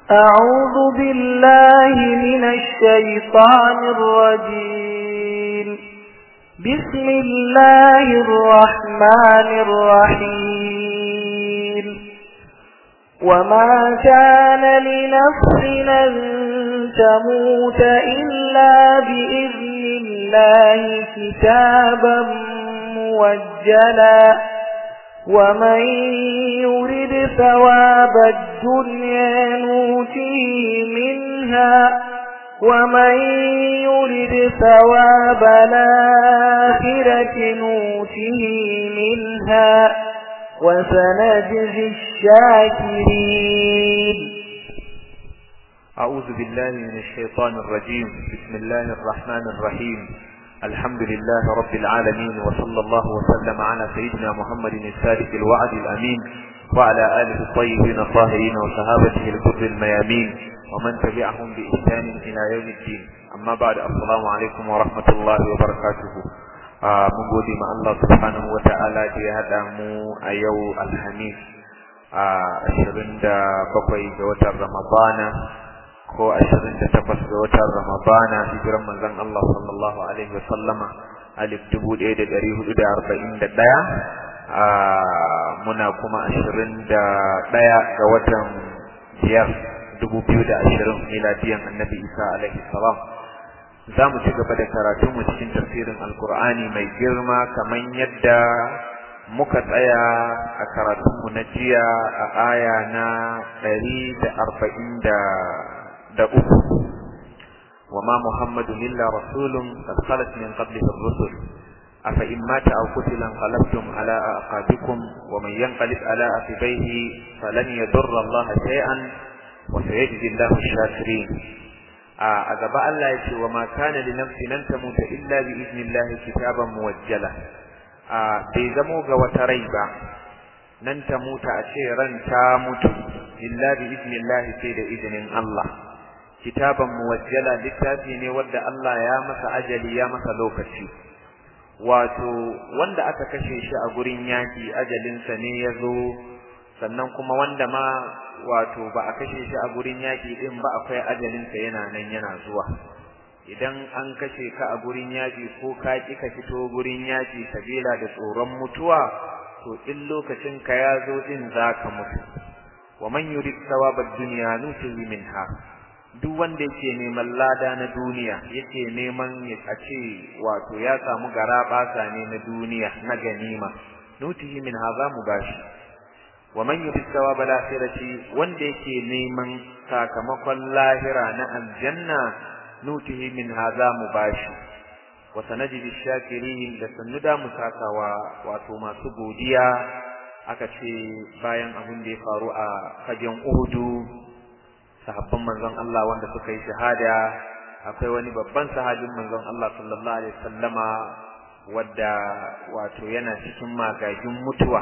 أعوذ بالله من الشيطان الرجيم بسم الله الرحمن الرحيم وما كان لنفس أن تموت إلا بإذن الله كتابا موجلا ومن يرد ثواب الدنيا نوته منها ومن يرد ثواب الآخرة نوته منها وسنجزي الشاكرين أعوذ بالله من الشيطان الرجيم بسم الله الرحمن الرحيم الحمد لله رب العالمين وصلى الله وسلم على سيدنا محمد الصادق الوعد الأمين وعلى آله الطيبين الطاهرين وصحابته الكر الميامين ومن تبعهم بإحسان إلى يوم الدين أما بعد السلام عليكم ورحمة الله وبركاته mun gode ma Allah subhanahu wa ta'ala da ya haɗa mu a yau alhamis a ashirin da bakwai ga watan ramadana ko ashirin da takwas ga watan ramadana hijiran manzon Allah sallallahu alaihi wa sallama alif dubu ɗaya da ɗari hudu da arba'in da ɗaya muna kuma ashirin da ɗaya ga watan biyar dubu biyu da ashirin miladiyan annabi isa alaihi salam za mu ci gaba da karatu mu cikin tafsirin alkur'ani mai girma kamar yadda muka tsaya a karatunmu na jiya a aya na ɗari da arba'in da uku وما محمد إلا رسول قد خلت من قبله الرسل أفإن مات أو قتل انقلبتم على أعقابكم ومن ينقلب على عقبيه فلن يضر الله شيئا وسيجزي الله الشاكرين a gaba Allah ya ce wa ma kana li nafsin lan tamuta illa bi idnillahi kitaban muwajjala a bai zamo ga wata rai ba nan ta muta a ce ran ta mutu illa bi idnillahi sai da izinin Allah kitaban muwajjala littafi ne wanda Allah ya masa ajali ya masa lokaci wato wanda aka kashe shi a gurin yaki ajalinsa ne ya zo sannan kuma wanda ma wato ba a kashe shi a gurin yaƙi din ba akwai ajalinsa yana nan yana zuwa idan an kashe ka a gurin yaƙi ko ka ƙi ka fito gurin yaƙi sabila da tsoron mutuwa to in lokacin ka ya zo din za ka mutu wa man yurid thawabad dunya nutihi minha duk wanda yake neman lada na duniya yake neman a ce wato ya samu gara ne na duniya na ganima nutihi minha za mu bashi wa man yurid thawab al-akhirati wanda yake neman sakamakon lahira na aljanna nutihi min hadha mubashi wa sanajidi shakirin da sannu da musakawa wato masu godiya aka ce bayan abin da ya faru a fagen Uhudu sahabban manzon Allah wanda suka yi shahada akwai wani babban sahabin manzon Allah sallallahu alaihi wasallama wadda wato yana cikin magagin mutuwa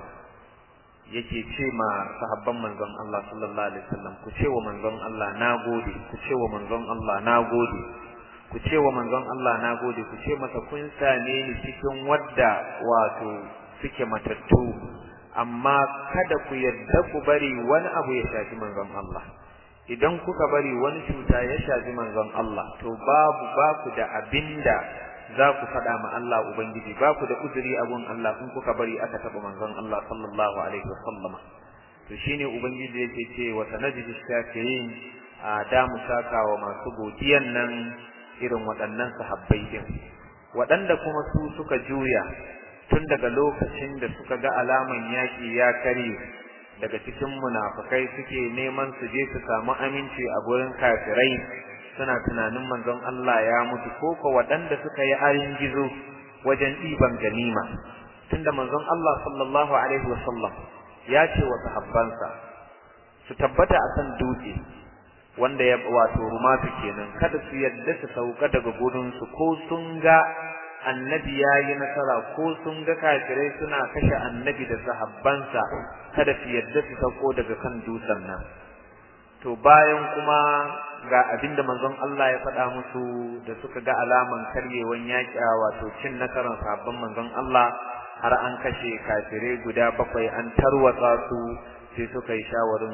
yake ce ma sahabban manzon Allah sallallahu alaihi wasallam ku ce wa manzon Allah nagode ku ce wa manzon Allah nagode ku ce wa manzon Allah nagode ku ce masa kun same ni cikin wadda wato suke matattu amma kada ku yadda ku bari wani abu ya shafi manzon Allah idan kuka bari wani cuta ya shafi manzon Allah to babu baku da abinda za ku faɗa ma Allah Ubangiji ba ku da uzuri a gun Allah in kuka bari aka taɓa manzon Allah sallallahu alaihi wa sallama to shine Ubangiji yake ce wa sanajid shakirin a da mu saka wa masu godiyan nan irin waɗannan sahabbai din waɗanda kuma su suka juya tun daga lokacin da suka ga alaman yaƙi ya kare daga cikin munafukai suke neman su je su samu aminci a gurin kafirai suna tunanin manzon Allah ya mutu ko ko waɗanda suka yi ayin gizo wajen ɗiban ganima tunda manzon Allah sallallahu alaihi wasallam ya ce wa sahabbansa su tabbata a kan dutse wanda ya wato rumatu kenan kada su yadda su sauka daga gurin su ko sun ga annabi ya yi nasara ko sun ga kafirai suna kashe annabi da sahabbansa kada su yadda su sauko daga kan dutsen nan to bayan kuma ga abinda manzon Allah ya faɗa musu da suka ga alaman karyewan yaƙi wato cin nasarar sahabban manzon Allah har an kashe kafirai guda bakwai an tarwatsa su sai suka yi shawarin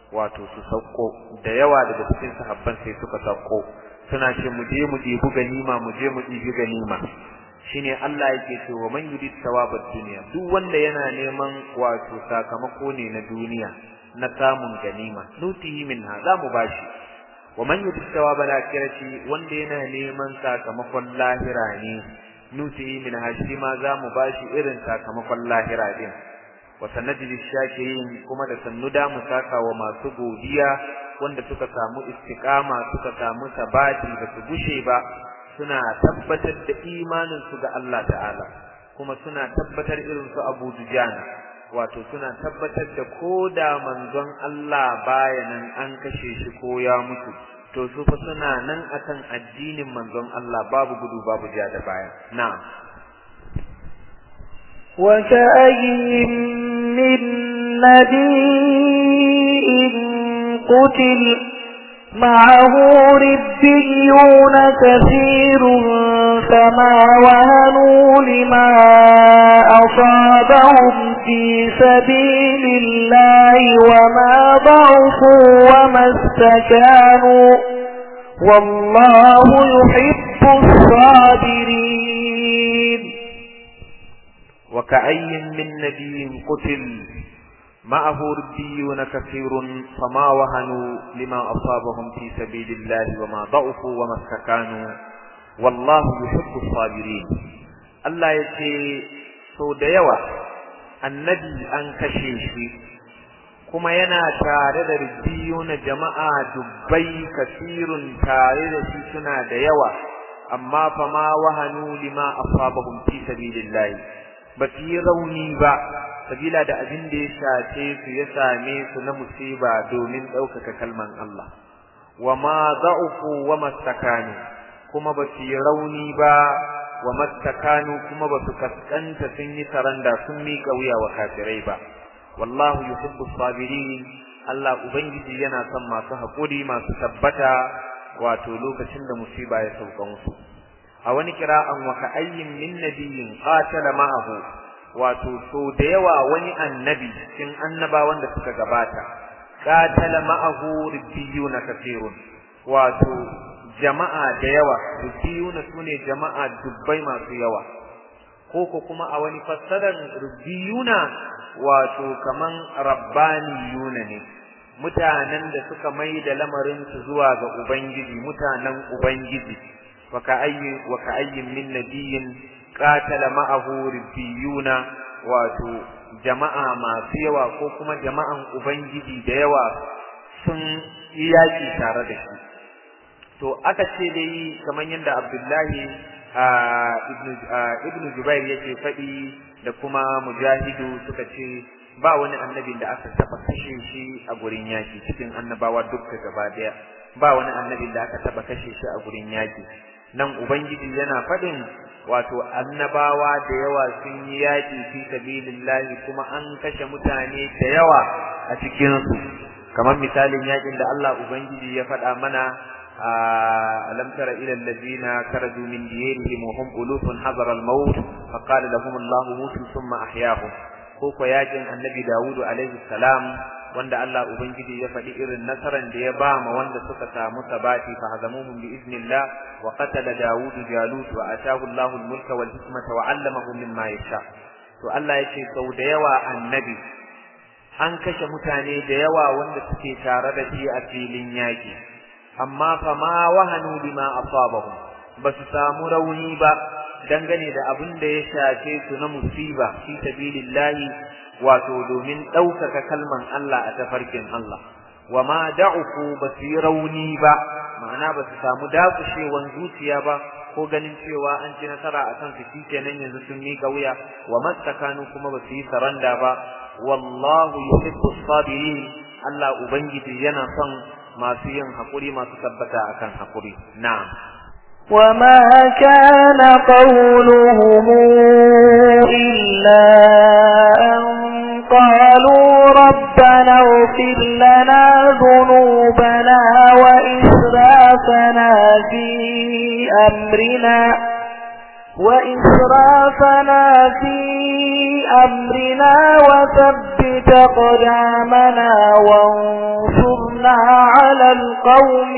wato su sauko da yawa daga cikin sahabban sai suka sauko suna ce mu je mu ɗebi ganima mu je mu ɗebi ganima shine Allah yake ce wa man yurid thawabad dunya duk wanda yana neman wato sakamako ne na duniya na samun ganima nutihi minha za mu bashi wa man yurid thawabal akhirati wanda yana neman sakamakon lahira ne nutihi minha shi ma za mu bashi irin sakamakon lahira din wa sanajid shakirin kuma da sannu da mu saka wa masu godiya wanda suka samu istiqama suka samu sabati da su gushe ba suna tabbatar da imanin su ga Allah ta'ala kuma suna tabbatar irin su Abu Dujana wato suna tabbatar da koda manzon Allah bayanan an kashe shi ko ya mutu to su fa suna nan akan addinin manzon Allah babu gudu babu ja da baya na'am وكأي من نبي قتل معه ربيون كثير فما وهنوا لما أصابهم في سبيل الله وما ضعفوا وما استكانوا والله يحب الصابرين وكأي من نبي قتل معه ربيون كثير فما وهنوا لما أصابهم في سبيل الله وما ضعفوا وما استكانوا والله يحب الصابرين الله يتي sau da yawa annabi an kashe shi kuma yana tare da rubiyuna jama'a dubbai kasirun tare da shi suna da yawa amma fa ma wahanu lima asabahum fi sabilillah ba su yi rauni ba sabila da abin da ya shafe su ya same su na musiba domin ɗaukaka kalman Allah wa ma za'ufu wa mastakanu kuma ba su yi rauni ba wa mastakanu kuma ba su kaskanta sun yi saranda sun miƙa wuya wa kafirai ba wallahu yuhibbu sabirin Allah ubangiji yana son masu haƙuri masu tabbata wato lokacin da musiba ya sauka musu a wani kira'an wa ka'ayyin min nabiyyin qatala ma'ahu wato so da yawa wani annabi cikin annabawan da suka gabata qatala ma'ahu ribbiyuna kathirun wato jama'a da yawa ribbiyuna sune jama'a dubbai masu yawa ko ko kuma a wani fassarar ribbiyuna wato kaman rabbaniyuna ne mutanen da suka mai da lamarin su zuwa ga ubangiji mutanen ubangiji wa ka'ayyin wa ka'ayyin min nabiyyin qatala ma'ahu ribbiyuna wato jama'a masu yawa ko kuma jama'an ubangiji da yawa sun yaki tare da shi to aka ce dai kamar yadda Abdullahi ibn ibn Jubair yake faɗi da kuma Mujahidu suka ce ba wani annabin da aka taba kashe shi a gurin yaki cikin annabawa dukka gaba daya ba wani annabin da aka taba kashe shi a gurin yaki nan ubangiji yana faɗin wato annabawa da yawa sun yi yaƙi fi sabilillahi kuma an kashe mutane da yawa a cikin su kamar misalin yaƙin da Allah ubangiji ya faɗa mana alam tara ila alladhina karaju min diyarihim wa hum ulufun hadara al-maut fa qala lahum Allah mutu thumma ahyahum ko ko yaƙin annabi Dawudu alaihi salam wanda Allah ubangiji ya faɗi irin nasaran da ya ba ma wanda suka samu sabati fa hazamuhum bi iznillah wa qatala Dawud Jalut wa atahu Allahu al-mulka wal hikmata wa 'allamahu mimma yasha to Allah yace sau da yawa annabi an kashe mutane da yawa wanda suke tare da shi a filin yaki amma fa ma wahanu bima asabahum basu samu rauni ba dangane da abin da ya shafe su na musiba fi sabilillahi wato domin ɗaukaka kalman Allah a tafarkin Allah wa ma da'uku ba su yi rauni ba ma'ana ba su samu dakushewan zuciya ba ko ganin cewa an ci nasara a kan su kenan yanzu sun miƙa wuya wa mastakanu kuma ba su yi saranda ba wallahu yuhibbu sabirin Allah ubangiji yana son masu yin hakuri masu tabbata akan hakuri na'am وما كان قولهم إلا أن قالوا ربنا اغفر لنا ذنوبنا وإسرافنا في أمرنا وإسرافنا في أمرنا وثبت قدامنا وانصرنا على القوم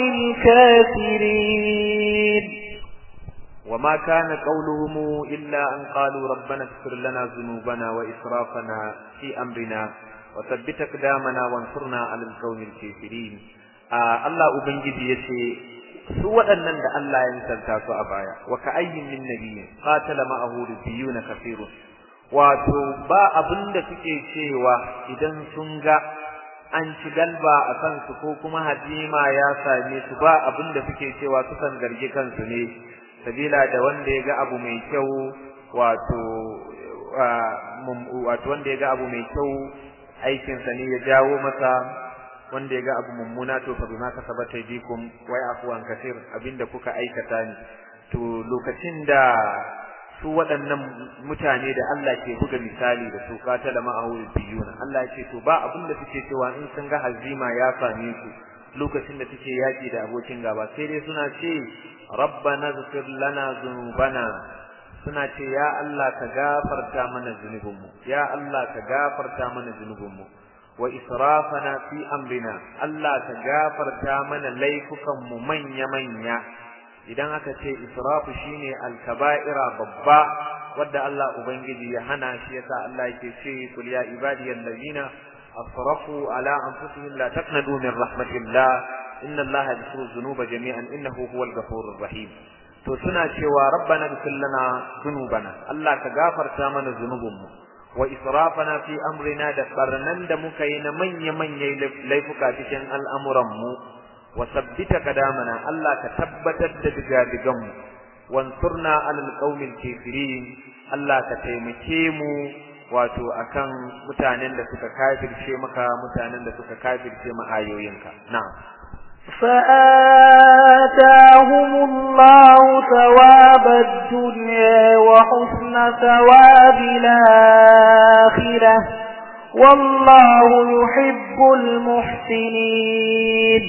الكافرين وما كان قولهم إلا أن قالوا ربنا اغفر لنا ذنوبنا وإسرافنا في أمرنا وثبت أقدامنا وانصرنا على القوم الكافرين آه الله أبنجي يسي su waɗannan da Allah ya misalta su a baya wa ka ayyin min nabiyyin qatala ma'ahu rubiyuna kafirun wato ba abin da suke cewa idan sun ga an ci galba a kansu ko kuma hadima ya same su ba abin da suke cewa sukan zargi kansu ne sabila da wanda ya ga abu mai kyau wato wato wanda ya ga abu mai kyau aikinsa ne ya jawo masa wanda ya ga abu mummuna to fa bima kasabat aydikum wa afwan kaseer abinda kuka aikata ne to lokacin da su waɗannan mutane da Allah ke buga misali da su katala ma'ahu biyuna Allah ya ce to ba abin da suke cewa in sun ga hazima ya same su lokacin da suke yaki da abokin gaba sai dai suna ce rabbana ighfir lana dhunubana suna ce ya Allah ka gafarta mana zunubinmu ya Allah ka gafarta mana zunubinmu wa israfana fi amrina Allah ka gafarta mana laifukan mu manya manya idan aka ce israfu shine alkaba'ira babba wadda Allah ubangiji ya hana shi yasa Allah yake ce kul ya ibadiyal ladina asrafu ala anfusihim la taqnatu min rahmatillah inna Allah yaghfiru dhunuba jami'an innahu huwal ghafurur rahim to suna cewa rabbana ighfir lana dhunubana Allah ka gafarta mana zunubinmu wa israfana fi amrina da barnan da muka yi na manya manya laifuka cikin al'amuran mu wa sabbita kadamana Allah ka tabbatar da digadigan mu wansurna alal qaumil kafirin Allah ka taimake mu wato akan mutanen da suka kafirce maka mutanen da suka kafirce mu ayoyinka na'am فآتاهم الله ثواب الدنيا وحسن ثواب الآخرة والله يحب المحسنين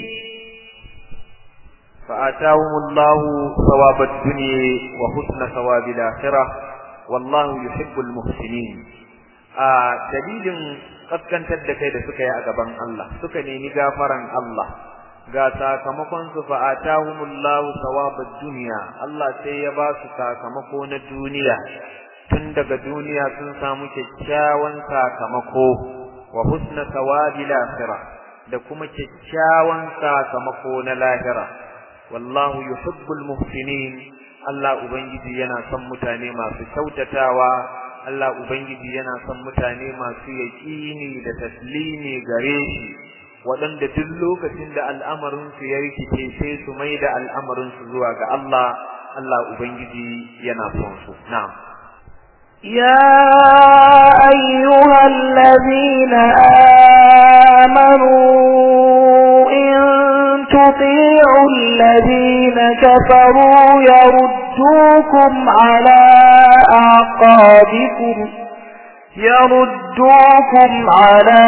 فآتاهم الله ثواب الدنيا وحسن ثواب الآخرة والله يحب المحسنين آه دليل قد كانت تدكي da suka yi a gaban Allah suka nemi gafaran Allah ga sakamakon su fa atahumullahu thawabad dunya Allah sai ya ba su sakamako na duniya tun daga duniya sun samu kyakkyawan sakamako wa husna thawabil akhirah da kuma kyakkyawan sakamako na lahira wallahu yuhibbul muhsinin Allah ubangiji yana son mutane masu kyautatawa Allah ubangiji yana son mutane masu yaqini da taslimi gare shi waɗanda duk lokacin da al'amarin su ya rikice sai su mai da al'amarin su zuwa ga Allah Allah ubangiji yana son su na'am يا أيها الذين آمنوا إن تطيعوا الذين كفروا يردوكم على أعقابكم يردوكم على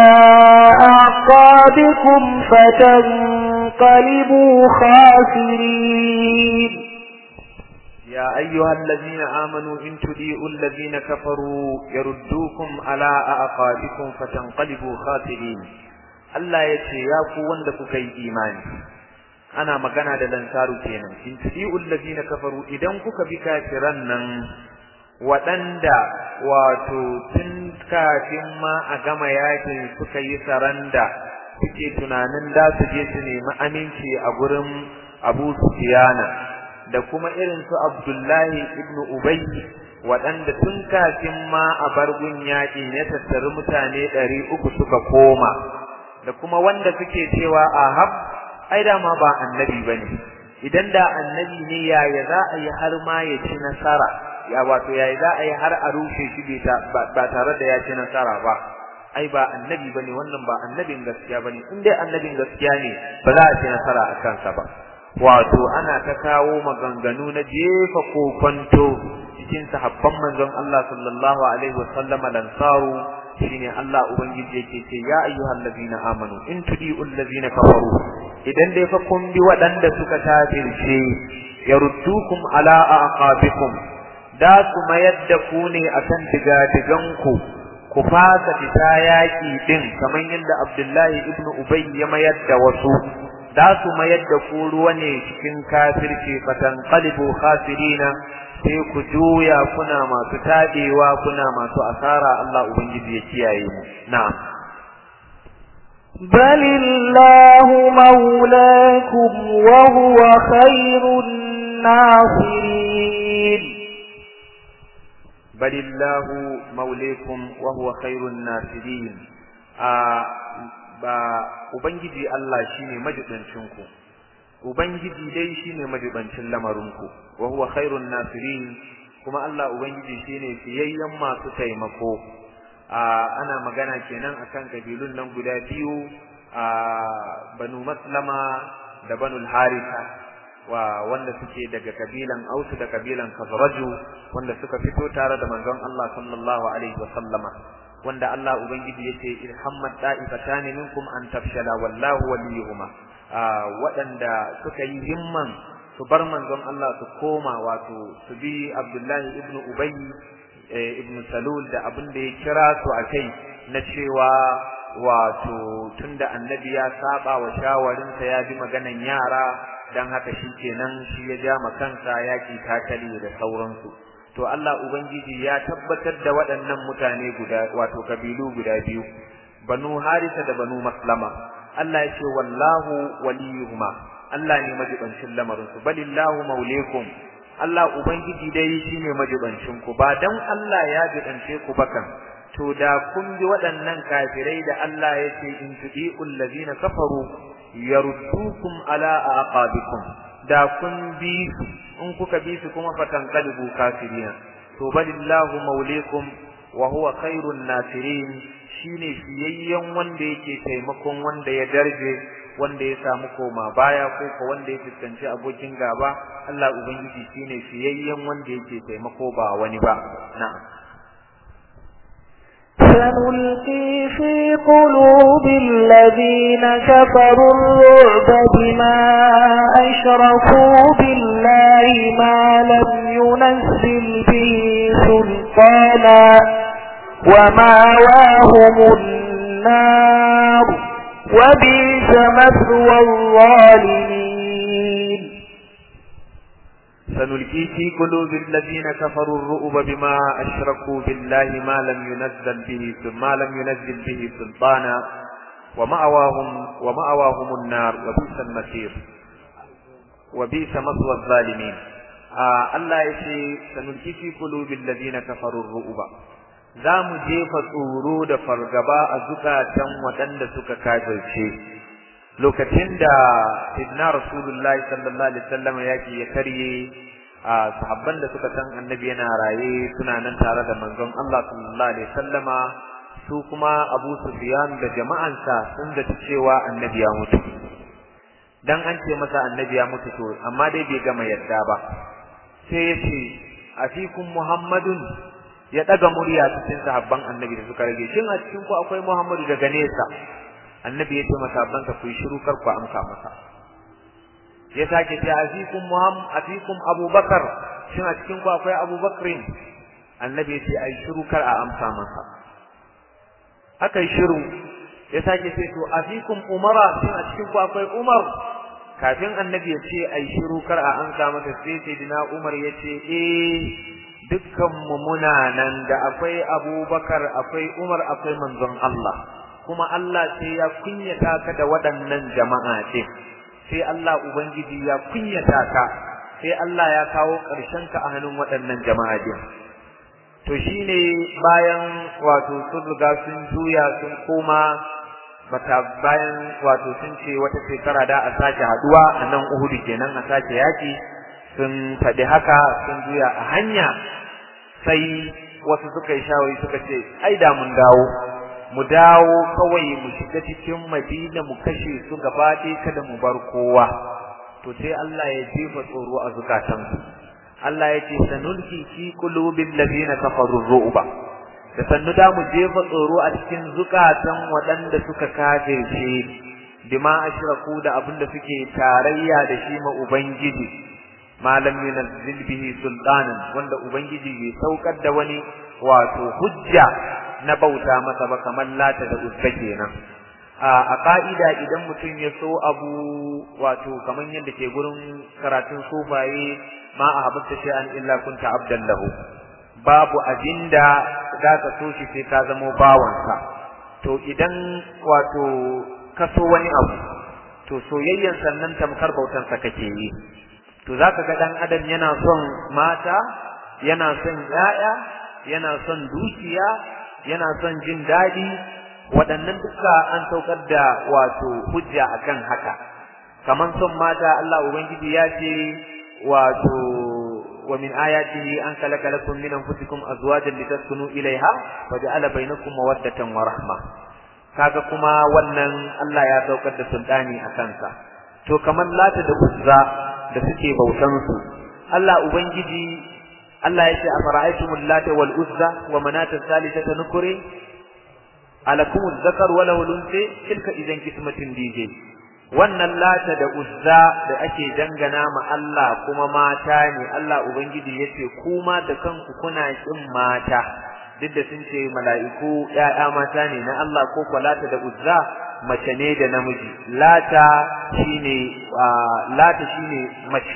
أعقابكم فتنقلبوا خاسرين يا أيها الذين آمنوا إن تديئوا الذين كفروا يردوكم على أعقابكم فتنقلبوا خاسرين Allah ya ce ya ku wanda kuka yi imani ana magana da lansaru kenan in tudi'ul ladina kafaru idan kuka bi kafiran nan waɗanda wato tun kafin ma a gama yakin suka yi saranda suke tunanin da su je su nemi aminci a gurin Abu Sufyana da kuma irin su Abdullahi ibn Ubay waɗanda tun kafin ma a bargun yaƙin ya tattari mutane ɗari uku suka koma da kuma wanda suke cewa ahab ai dama ba annabi bane idan da annabi ne yaya za a yi har ma ya ci nasara ya wato yaya za a yi har a rushe shi ba tare da ya ci nasara ba ai ba annabi bane wannan ba annabin gaskiya bane in dai annabin gaskiya ne ba za a ci nasara a kansa ba wato ana ta kawo maganganu na jefa kokonto cikin sahabban manzon Allah sallallahu alaihi wasallam lansaru shine Allah ubangiji yake ce ya ayyuhal ladina amanu in tudi'ul ladina kafaru idan dai fa kun bi waɗanda suka kafirce yaruddukum ala aqabikum da su mayar da ku ne akan digadiganku ku fasa fita yaƙi din kamar yadda Abdullahi ibn Ubay ya mayar da wasu da su mayar da ku ruwa ne cikin kafirci fatan qalibu khasirina sai ku juya kuna masu tabewa kuna masu asara Allah ubangiji ya kiyaye mu na'am بل الله مولاكم وهو خير الناصرين بل الله مولاكم وهو خير الناصرين آه ba ubangiji Allah shine majibancin ku ubangiji dai shine majibancin lamarinku wa huwa khairun nasirin kuma Allah ubangiji shine fiyayyen masu taimako ana magana kenan akan kabilun nan guda biyu a banu maslama da banu harisa wa wanda suke daga kabilan ausu da kabilan khazraju wanda suka fito tare da manzon Allah sallallahu alaihi wa sallama wanda Allah ubangiji yace irhammat da'ifatan minkum an tafshala wallahu waliyuhuma waɗanda suka yi himman su bar manzon Allah su koma wato su bi Abdullahi ibn Ubay ibn Salul da abin da ya kira su a kai na cewa wato tunda annabi ya saba wa shawarinsa ya bi maganan yara dan haka shi kenan shi ya ja kansa yaki takali da sauransu to Allah ubangiji ya tabbatar da waɗannan mutane guda wato kabilu guda biyu banu harisa da banu maslama Allah ya ce wallahu waliyuhuma Allah ne majibancin lamarin su balillahu maulekum Allah ubangiji dai shine majibancin ku ba dan Allah ya jibance ku bakan to da kun bi waɗannan kafirai da Allah ya ce in tudiul ladina kafaru yaruddukum ala aqabikum da kun bi su in kuka bi su kuma fatan qalbu kafirina to balillahu maulekum wa huwa khairun nasirin shine fiyayyen wanda yake taimakon wanda ya darje wanda ya samu koma baya ko ko wanda ya fuskanci abokin gaba Allah ubangiji shine fiyayyen wanda yake taimako ba wani ba na'am سنلقي في قلوب الذين كفروا الرعب بما أشركوا بالله ما لم ينزل به سلطانا وماواهم النار وبئس مثوى الظالمين سنلقي في قلوب الذين كفروا الرؤب بما أشركوا بالله ما لم ينزل به ما لم ينزل به سلطانا ومأواهم ومأواهم النار وبئس المصير وبئس مثوى الظالمين آه الله يشي سنلقي في قلوب الذين كفروا الرؤب za mu jefa tsoro da fargaba a zukatan waɗanda suka kafirce lokacin da sidna rasulullahi sallallahu alaihi wasallam yaki ya karye a sahabban da suka san annabi yana raye suna nan tare da manzon Allah sallallahu alaihi wasallama su kuma Abu Sufyan da jama'ansa sun da cewa annabi ya mutu dan an ce masa annabi ya mutu to amma dai bai gama yadda ba sai ya ce afikum muhammadun ya daga murya cikin sahabban annabi da suka rage shin a cikin ku akwai muhammadu daga nesa annabi ya ce masabansa ku yi shiru kar ku amsa masa ya sake ce afikum muhammad afikum abubakar shin a cikin ku akwai abubakrin annabi ya ce ai shiru kar a amsa masa aka yi shiru ya sake ce to afikum umara shin a cikin ku akwai umar kafin annabi ya ce ai shiru kar a amsa masa sai sai dina umar ya ce eh dukkan mu muna nan da akwai abubakar akwai umar akwai manzon Allah kuma Allah sai ya kunyata ka da waɗannan jama'a ce sai Allah ubangiji ya kunyata ka sai Allah ya kawo ƙarshen ka a hannun waɗannan jama'a din to shine bayan wato sun riga sun juya sun koma bata bayan wato sun ce wata shekara da a sake haduwa a nan Uhud kenan a sake yaki sun faɗi haka sun juya a hanya sai wasu suka yi shawari suka ce ai da mun dawo mu dawo kawai mu shiga cikin Madina mu kashe su gaba ɗaya kada mu bar kowa to sai Allah ya jefa tsoro a zukatansu Allah ya ce sanulki fi qulubil ladina kafaru ru'ba da sannu da mu jefa tsoro a cikin zukatan waɗanda suka kafirce bima ashraku da abin da suke tarayya da shi ma ubangiji ma lam yunzil bihi sultanan wanda ubangiji bai saukar da wani wato hujja na bauta masa ba kamar lata da uzza kenan a ka'ida idan mutum ya so abu wato kamar yadda ke gurin karatun sufaye ma a habbta shay'an illa kunta abdan lahu babu abinda za ka so shi sai ka zamo bawansa to idan wato ka so wani abu to soyayyan sannan tamkar bautansa kake yi to zaka ga dan adam yana son mata yana son yaya yana son dukiya yana son jin dadi waɗannan duka an saukar da wato hujja akan haka kaman son mata Allah ubangiji ya ce wato wa min ayatihi an khalaqa lakum min anfusikum azwajan litaskunu ilayha wa ja'ala bainakum mawaddatan wa rahma kaga kuma wannan Allah ya saukar da sultani a kansa to kaman lata da uzza da suke bautan su Allah ubangiji Allah ya ce afara'aytumul lata wal uzza wa manata thalithata nukuri alakum zakar wa lahu lunsi tilka idan kismatin dije wannan lata da uzza da ake dangana ma Allah kuma mata ne Allah ubangiji yace kuma da kanku kuna kin mata duk da sun ce mala'iku ‘ya'ya mata ne na Allah ko kwalata da uzza mace ne da namiji lata shine lata shine mace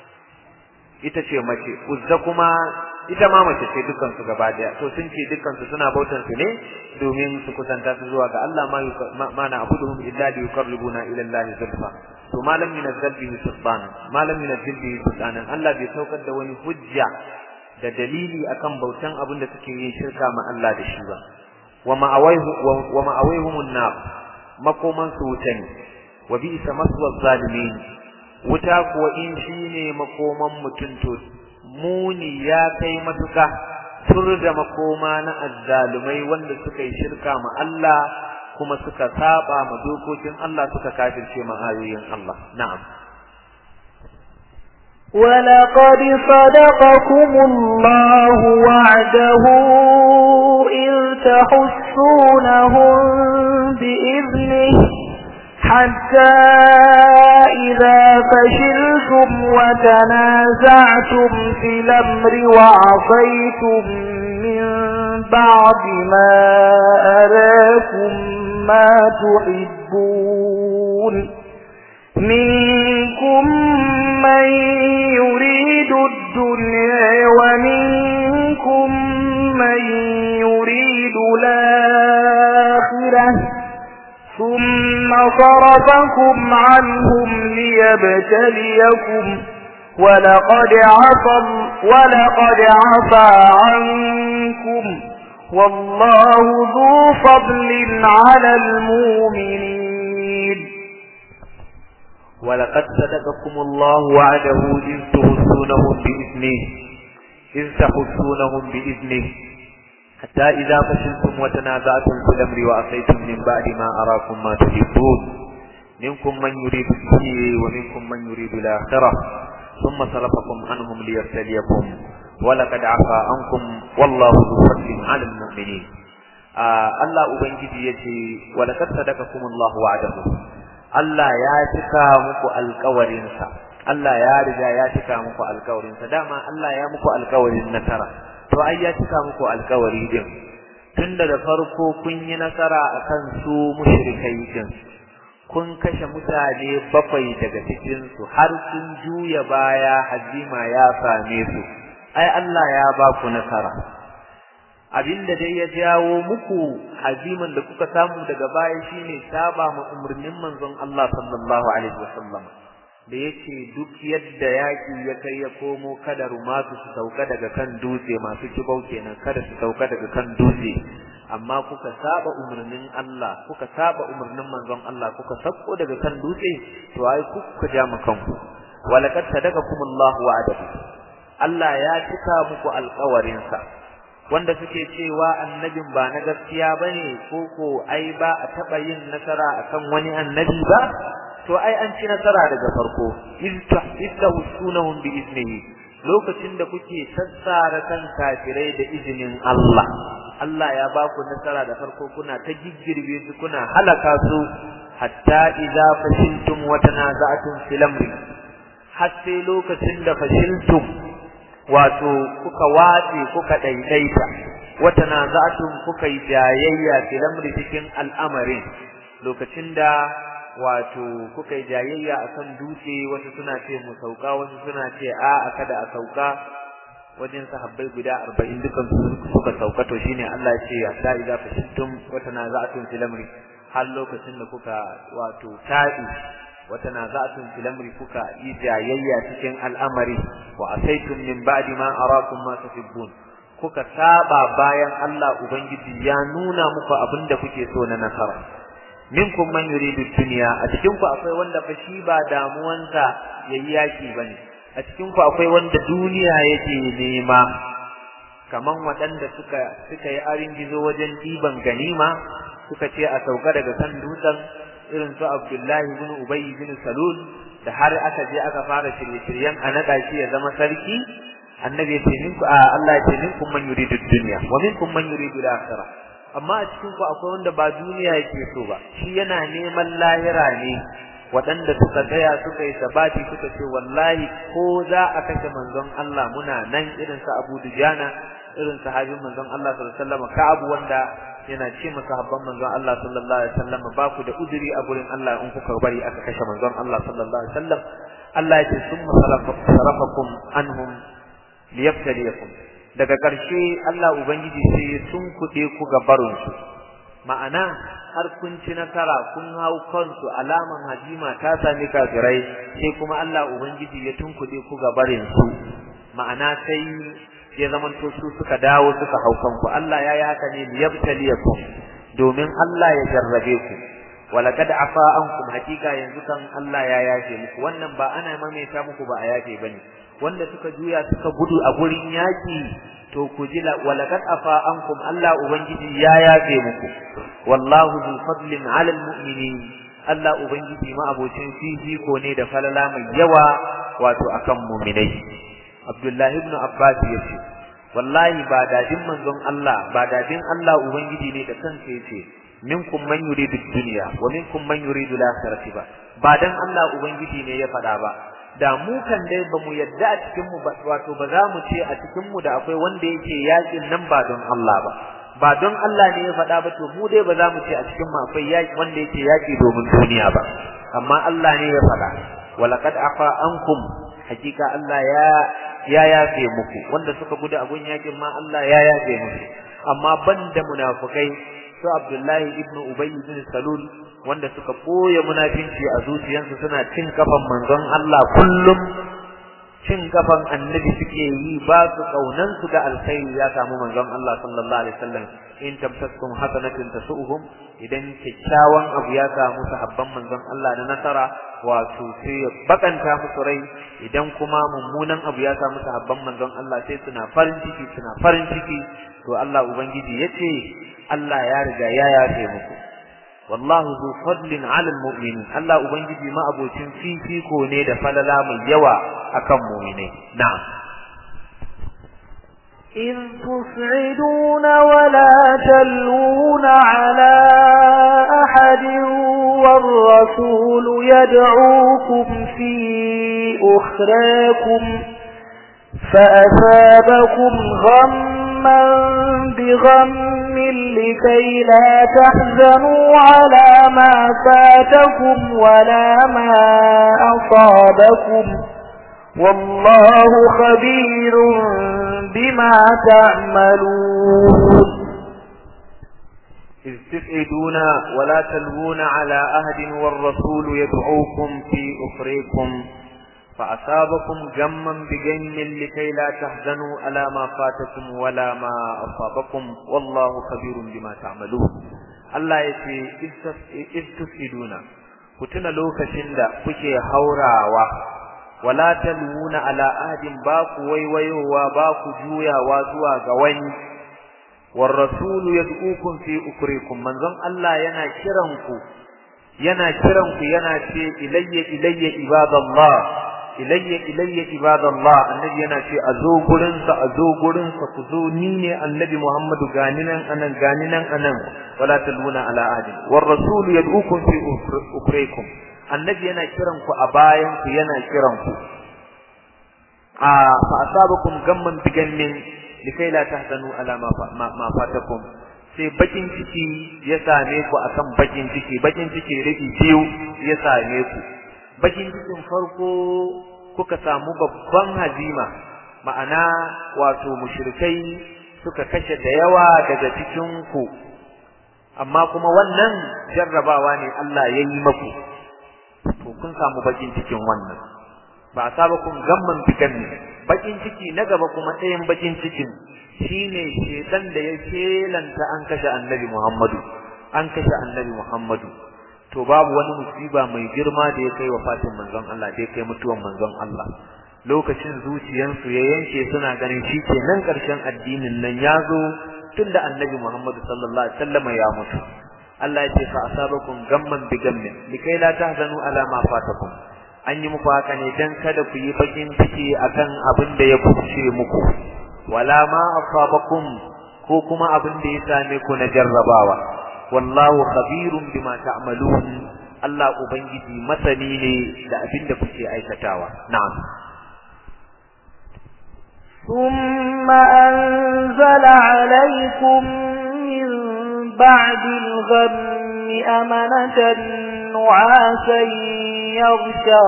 ita ce mace uzza kuma ita ma mace ce dukkan su gaba daya to sun ce dukkan su suna bautan su ne domin su kusanta su zuwa ga Allah ma ma na abuduhum illa li yuqarribuna ila Allah zulfa to malam min bihi sultan malam min bihi sultanan Allah bai saukar da wani hujja da dalili akan bautan abin da suke yin shirka ma Allah da shi ba wa ma'awaihu wa ma'awaihumun nar makoman su wuta ne wa bi'sa maswa zalimin wuta kuwa in shine makoman mutun to muni ya kai matuka tur da makoma na azzalumai wanda suka yi shirka ma Allah kuma suka saba ma dokokin Allah suka kafirce ma ayoyin Allah na'am ولقد صدقكم الله وعده إذ تحسونهم بإذنه حتى إذا فشلتم وتنازعتم في الأمر وعصيتم من بعد ما أراكم ما تحبون منكم من يريد الدنيا ومنكم من يريد الآخرة ثم صرفكم عنهم ليبتليكم ولقد عفى ولقد عفى عنكم والله ذو فضل على المؤمنين ولقد صدقكم الله وعده إذ تحسونهم بإذنه إذ تحسونهم بإذنه حتى إذا فشلتم وتنازعتم في الأمر وأصيتم من بعد ما أراكم ما تحبون منكم من يريد الدنيا ومنكم من يريد الآخرة ثم صرفكم عنهم ليبتليكم ولقد عفا عنكم والله ذو فضل على المؤمنين آه الله أبنجي يتي ولقد صدقكم الله وعده Allah ya cika muku alƙawarinsa Allah ya riga ya cika muku alƙawarinsa dama Allah ya muku alƙawarin nasara to ai ya cika muku alƙawari din tun daga farko kun yi nasara akan su mushrikai din kun kashe mutane bakwai daga cikin su har sun juya baya hazima ya same su ai Allah ya ba ku nasara abinda dai ya jawo muku haziman da kuka samu daga baya shine saba ma umurnin manzon Allah sallallahu alaihi wasallam da yace duk yadda yaki ya kai ya komo kada rumatu su sauka daga kan dutse masu kibau kenan kada su sauka daga kan dutse amma kuka saba umurnin Allah kuka saba umurnin manzon Allah kuka sako daga kan dutse to ai kuka ja mu kanku walaqad sadaqakumullahu wa'adahu Allah ya cika muku alƙawarinsa wanda suke cewa annabin ba na gaskiya bane ko ko ai ba a taba yin nasara akan wani annabi ba to ai an ci nasara daga farko istahsunahum bi iznihi lokacin da kuke sassara kan kafirai da izinin Allah Allah ya ba ku nasara da farko kuna ta giggirbe su kuna halaka su hatta idza fashiltum wa tanaza'tum fil amri har sai lokacin da fashiltum wato kuka watse kuka daidaita wata naza'atun kuka yi jayayya fil amri cikin al'amarin lokacin da wato kuka yi jayayya akan dutse wasu suna ce mu sauka wasu suna ce a kada a sauka wajen sahabbai guda 40 dukan su suka sauka to shine Allah ya ce ya sa idza fashiltum wa tanaza'tum fil amri har lokacin da kuka wato ta'i wa tanaza'tum fil amri kuka yi jayayya cikin al'amari wa asaitum min ba'di ma arakum ma tuhibbun kuka saba bayan Allah ubangiji ya nuna muku abinda kuke so na nasara minkum man yuridu dunya a cikin ku akwai wanda fa shi ba damuwansa yayi yaki bane a cikin ku akwai wanda duniya yake nema kaman waɗanda suka suka yi arin gizo wajen diban ganima suka ce a sauka daga kan dutsen irin su Abdullahi ibn Ubay ibn Salul da har aka je aka fara shirye-shiryen a naɗa shi ya zama sarki annabi ya ce minku a Allah ya ce minkum man yuridu dunya wa minkum man yuridu al-akhirah amma a cikin ku akwai wanda ba duniya yake so ba shi yana neman lahira ne waɗanda suka tsaya suka yi sabati suka ce wallahi ko za a kashe manzon Allah muna nan irin sa Abu Dujana irin sahabin manzon Allah sallallahu alaihi wasallam ka abu wanda yana ce masa habban manzon Allah sallallahu alaihi wasallam ba ku da uduri a gurin Allah in kuka bari aka kashe manzon Allah sallallahu alaihi wasallam Allah ya ce summa sarafakum anhum liyabtaliyakum daga ƙarshe Allah ubangiji sai sun kuɗe ku ga barinsu ma'ana har kun ci nasara kun hau kansu alaman hajima ta sami kafirai sai kuma Allah ubangiji ya tunkuɗe ku ga barinsu ma'ana sai ya zamanto su suka dawo suka hau kanku Allah ya yi haka ne liyabtaliyakum domin Allah ya jarrabe ku walaqad afa ankum hakika yanzu kan Allah ya yafe muku wannan ba ana maimaita muku ba a yafe bane wanda suka juya suka gudu a gurin yaki to ku ji walaqad afa ankum Allah ubangiji ya yafe muku wallahu zu fadlin ala almu'minin Allah ubangiji ma abocin fifiko ne da falala mai yawa wato akan mu'minai Abdullah ibn Abbas yace wallahi ba dadin manzon Allah ba dadin Allah ubangiji ne da kansa yace minkum man yuridu dunya wa minkum man yuridu al-akhirati ba ba dan Allah ubangiji ne ya faɗa ba da mu kan dai ba mu yadda a cikin mu ba wato ba za mu ce a cikin mu da akwai wanda yake yakin nan ba don Allah ba ba don Allah ne ya faɗa ba to mu dai ba za mu ce a cikin mu akwai yaki wanda yake yaki domin duniya ba amma Allah ne ya faɗa walaqad afa ankum hakika Allah ya ya yafe muku wanda suka gudu abun yakin ma Allah ya yafe musu amma banda munafukai su Abdullahi ibn Ubay ibn Salul wanda suka boye munafinci a zuciyarsu suna cin kafan manzon Allah kullum cin kafan annabi suke yi ba su kaunan su da alkhairi ya samu manzon Allah sallallahu alaihi wasallam in tamsaskum hasanatin tasuhum idan kyakkyawan abu ya samu sahabban manzon Allah na nasara wato sai ya bakanta musu rai idan kuma mummunan abu ya samu sahabban manzon Allah sai suna farin ciki suna farin ciki to Allah ubangiji yace Allah ya riga ya yafe muku wallahu zu fadlin ala almu'minin Allah ubangiji ma abocin fifiko ne da falala mai yawa akan mu'minai na'am إذ تصعدون ولا تلوون على أحد والرسول يدعوكم في أخراكم فأثابكم غما بغم لكي لا تحزنوا على ما فاتكم ولا ما أصابكم والله خبير بما تعملون إذ تسعدون ولا تلوون على أهد والرسول يدعوكم في أخريكم فأصابكم غما بغم لكي لا تحزنوا على ما فاتكم ولا ما أصابكم والله خبير بما تعملون Allah ya ce istusiduna ku tuna lokacin da kuke haurawa wala talmuna ala ahadin ba ku waiwayowa ba ku juyawa zuwa ga wani war rasul yad'ukum fi ukrikum manzon Allah yana kiran ku yana kiran ku yana ce ilayya ilayya ibadallah ilayya ilayya ibadallah annabi yana ce a zo gurin sa a zo gurin sa ku zo ni ne annabi Muhammadu gani nan anan gani nan anan wala talmuna ala ahadin war rasul yad'ukum fi ukrikum annabi yana kiran ku a bayan ku yana kiran ku a fa asabakum gamman bigannin likai la tahzanu ala ma ma fatakum sai bakin ciki ya same ku akan bakin ciki bakin ciki rufi biyu ya same ku bakin cikin farko kuka samu babban hazima ma'ana wato mushrikai suka kashe da yawa daga cikin ku amma kuma wannan jarrabawa ne Allah ya yi maku to kun samu bakin cikin wannan ba asabakum gamman bikan bakin ciki na gaba kuma ɗayan bakin cikin shine shedan da ya kelanta an kashe annabi Muhammadu an kashe annabi Muhammadu to babu wani musiba mai girma da ya kai wafatin manzon Allah da ya kai mutuwan manzon Allah lokacin zuciyansu ya yanke suna ganin shi kenan ƙarshen addinin nan ya zo tunda annabi Muhammadu sallallahu alaihi wasallam ya mutu Allah ya ce fa asabakum gamman bi gammin likai la tahzanu ala ma fatakum an yi muku haka ne dan kada ku yi bakin ciki akan abin da ya kuce muku wala ma asabakum ko kuma abin da ya same ku na jarrabawa wallahu khabirun bima ta'malun Allah ubangiji masani ne da abin da kuke aikatawa na'am ثم أنزل عليكم من بعد الغم أمنة نعاسا يغشى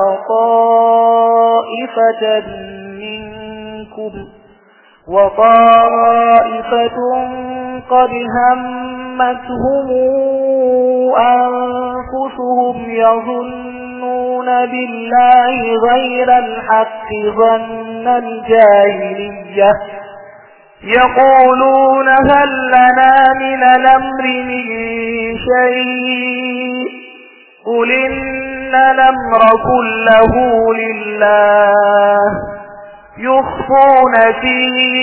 طائفة منكم وطائفة قد همتهم أنفسهم يظنون بالله غير الحق ظن الجاهلية يقولون هل لنا من الأمر من شيء قل إن الأمر كله لله يخفون في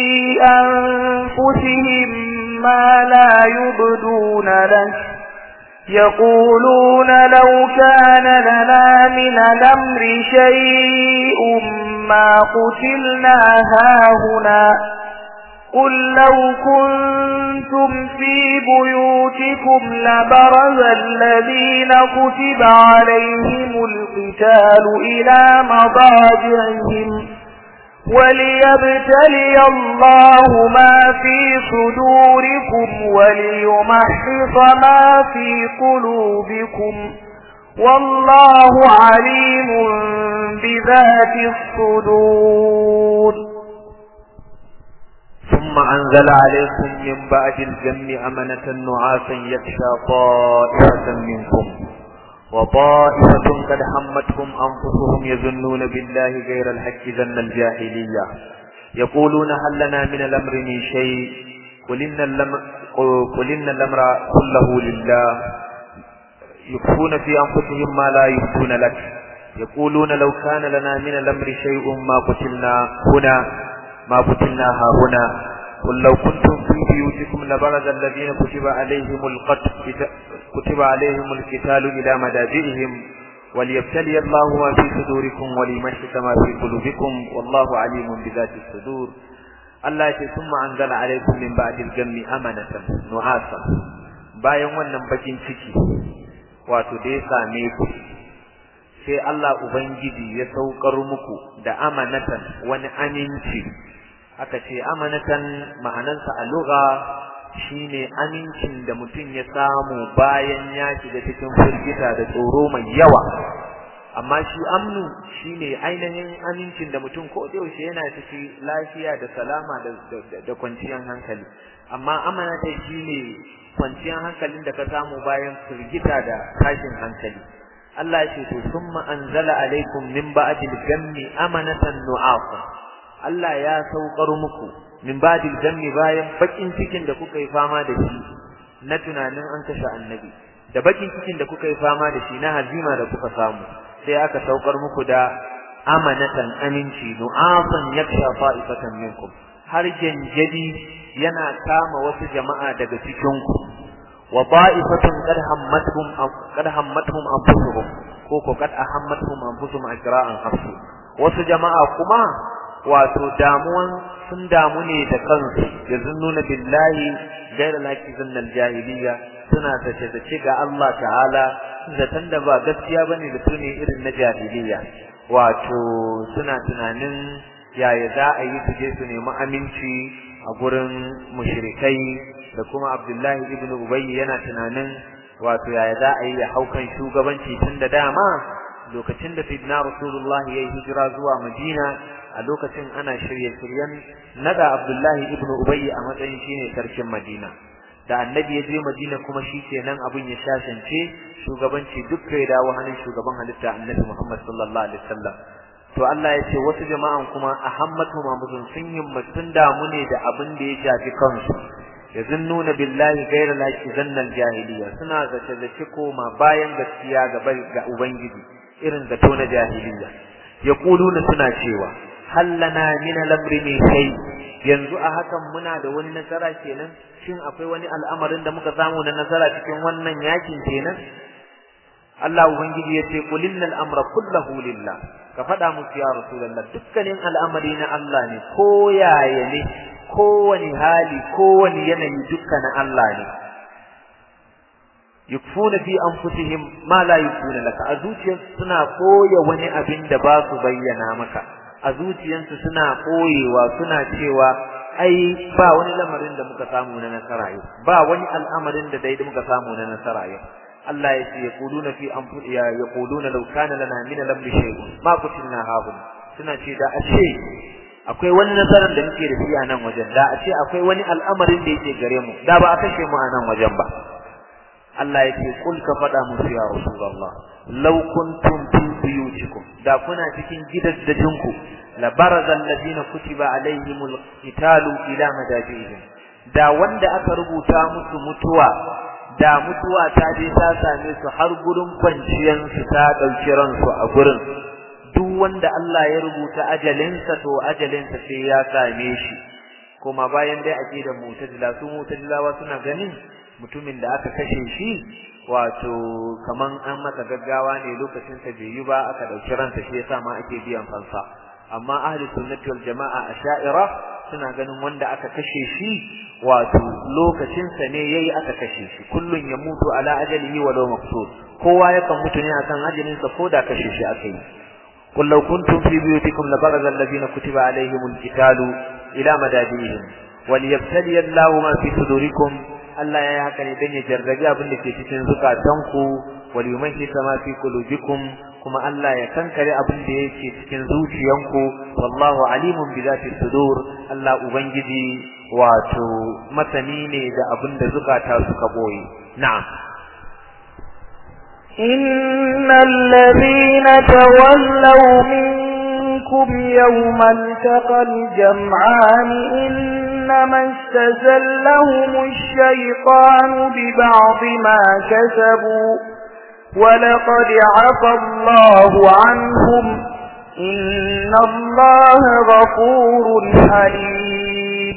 أنفسهم ما لا يبدون لك يقولون لو كان لنا من الأمر شيء ما قتلنا هاهنا قل لو كنتم في بيوتكم لبرز الذين كتب عليهم القتال إلى مضاجعهم وليبتلي الله ما في صدوركم وليمحص ما في قلوبكم والله عليم بذات الصدور ثم أنزل عليكم من بعد الجم أمنة نعاسا يخشى طائفة منكم وطائفة قد حمتهم أنفسهم يظنون بالله غير الحق ظن الجاهلية يقولون هل لنا من الأمر من شيء قل إن الأمر, قل إن الأمر كله لله يخفون في أنفسهم ما لا يبدون لك يقولون لو كان لنا من الأمر شيء ما قتلنا هنا ما قتلنا ها هنا قل لو كنتم في بيوتكم لبرز الذين كتب عليهم القتل كتب عليهم القتال إلى مداجئهم وليبتلي الله ما في صدوركم وليمشط ما في قلوبكم والله عليم بذات الصدور Allah ce sun anzala alaikum min ba'dil gammi amanatan nu'asa bayan wannan bakin ciki wato da ya same ku sai Allah ubangiji ya saukar muku da amanatan wani aminci aka ce amanatan ma'anansa a lugha shine amincin da mutum ya samu bayan ya shiga cikin firgita da tsoro mai yawa amma shi amnu shine ainihin amincin da mutum ko da yaushe yana ciki lafiya da salama da da kwanciyar hankali amma amanata shine kwanciyar hankalin da ka samu bayan firgita da tashin hankali Allah ya ce to summa anzala alaikum min ba'dil gammi amanatan nu'afa Allah ya saukar muku min ba'dil gammi bayan bakin cikin da kuka yi fama da shi na tunanin an kashe annabi da bakin cikin da kuka yi fama da shi na hazima da kuka samu sai aka saukar muku da amanatan aminci nu'afan yaksha fa'ifatan minkum har janjadi yana kama wasu jama'a daga cikin ku wa ba'ifatun qad hammatuhum qad hammatuhum anfusuhum ko ko qad ahammatuhum anfusuhum ajra'an hafsu wasu jama'a kuma wato damuwan sun damu ne da kansu yazunnuna billahi ghayra laki zannal jahiliya suna zace zace ga Allah ta'ala zaton da ba gaskiya bane da tuni irin na jahiliya wato suna tunanin yaya za a yi su je su nemi aminci a gurin mushrikai da kuma Abdullahi ibn Ubay yana tunanin wato yaya za a yi ya haukan shugabanci tun da dama lokacin da Sayyidina Rasulullah ya yi hijira zuwa Madina a lokacin ana shirye-shiryen naga Abdullahi ibn Ubay a matsayin shine sarkin Madina da annabi ya je Madina kuma shikenan abin ya shashance shugabanci duk ya dawo hannun shugaban halitta annabi Muhammad sallallahu alaihi wasallam to Allah ya ce wasu jama'an kuma ahammatu mamuzun sun himmatun damu ne da abin da ya shafi kansu yazunnuna billahi ghayra laki zannal jahiliya suna zace zace koma bayan gaskiya ga ga ubangiji irin zato na jahiliya yaquluna suna cewa hallana min al-amri min shay yanzu a hakan muna da wani nasara kenan shin akwai wani al'amarin da muka samu na nasara cikin wannan yakin kenan Allah ubangiji ya ce qul innal amra kulluhu lillah ka faɗa musu ya rasulullah dukkanin al'amari na Allah ne ko yaya ne kowane hali kowane yanayi dukkanin Allah ne yukfuna fi anfusihim ma la yukfuna laka a zuciyarsu suna koya wani abin da ba su bayyana maka a zuciyarsu suna koyewa suna cewa ai ba wani lamarin da muka samu na nasara yau ba wani al'amarin da dai muka samu na nasara yau Allah ya ce yaquluna fi anfusihim ya yaquluna law kana lana min al-amri shay'un ma kutilna hahun suna ce da a ce akwai wani nasarar da muke da shi a nan wajen da a ce akwai wani al'amarin da yake gare mu da ba a kashe mu a nan wajen ba Allah ya ce kul ka faɗa musu ya rasulullah law kuntum fi buyutikum da kuna cikin gidaddajinku la baraza alladhina kutiba alaihimul qitalu ila madajihim da wanda aka rubuta musu mutuwa da mutuwa ta je ta same su har gurin kwanciyan su ta dauki ransu a gurin duk wanda Allah ya rubuta ajalinsa to ajalinsa sai ya same shi kuma bayan dai aqidar mu'tazila su mu'tazilawa suna ganin mutumin da aka kashe shi wato kaman an masa gaggawa ne lokacin sa bai yi ba aka dauki ransa shi yasa ma ake biyan fansa amma ahli sunnati wal jamaa asha'ira suna ganin wanda aka kashe shi wato lokacin sa ne yayi aka kashe shi kullun ya mutu ala ajalihi wa law maqsud kowa yakan mutu ne akan ajalin sa ko da kashe shi aka yi قل لو كنتم في بيوتكم لبرز الذين كتب عليهم القتال إلى مدادهم وليبتلي الله ما في صدوركم Allah ya yi haka ne don ya jarrabi abin da ke cikin zukatanku wal yumahhisa ma fi qulubikum kuma Allah ya kankare abin da yake cikin zuciyanku wallahu alimun bi zati sudur Allah ubangiji wato masani ne da abin da zukata suka boye na'am إن الذين تولوا منكم يوم التقى الجمعان إنما استزلهم الشيطان ببعض ما كسبوا ولقد عفى الله عنهم إن الله غفور حليم